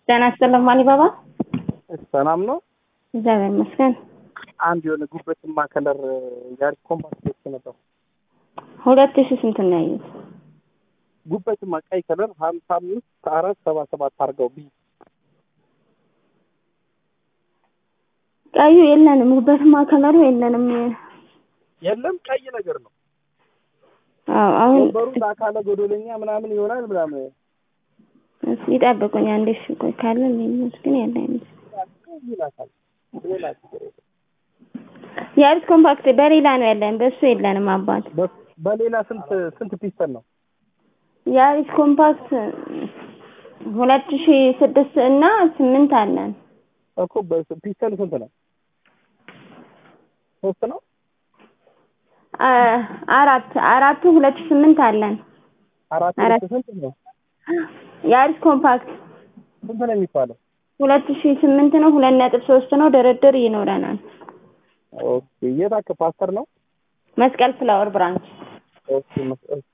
ጤና ይስጥልኝ አሊባባ። ሰላም ነው። እግዚአብሔር ይመስገን። አንድ የሆነ ጉበትማ ከለር ያሪስ ኮምፓክት ቤት ነበር። ሁለት ሺህ ስንት ነው ያዩት? ጉበትማ ቀይ ከለር ሀምሳ አምስት አራት ሰባ ሰባት አድርገው ቢ ቀዩ የለንም፣ ጉበትማ ከለሩ የለንም። የለም ቀይ ነገር ነው። አዎ አሁን ወንበሩ ለአካለ ጎዶለኛ ምናምን ይሆናል ምናምን እስኪ ይጠብቁኝ አንዴ። እሺ ቆይ ካለ ሌሎች ግን ያለ አይመስልም። ይላታል። ሌላ ችግር የለም። የአሪስ ኮምፓክት በሌላ ነው ያለን፣ በእሱ የለንም አባት። በ- በሌላ ስንት ስንት ፒስተን ነው? የአሪስ ኮምፓክት ሁለት ሺህ ስድስት እና ስምንት አለን። እኮ በስ- ፒስተን ስንት ነው? ሶስት ነው። አ- አራት አራቱ ሁለት ሺህ ስምንት አለን። አራት አራት። ስንት ነው? የአሪስ ኮምፓክት ስንት ነው የሚባለው? ሁለት ሺህ ስምንት ነው። ሁለት ነጥብ ሶስት ነው። ድርድር ይኖረናል። ኦኬ የት አካ ፓስተር ነው? መስቀል ፍላወር ብራንች ኦኬ መስቀል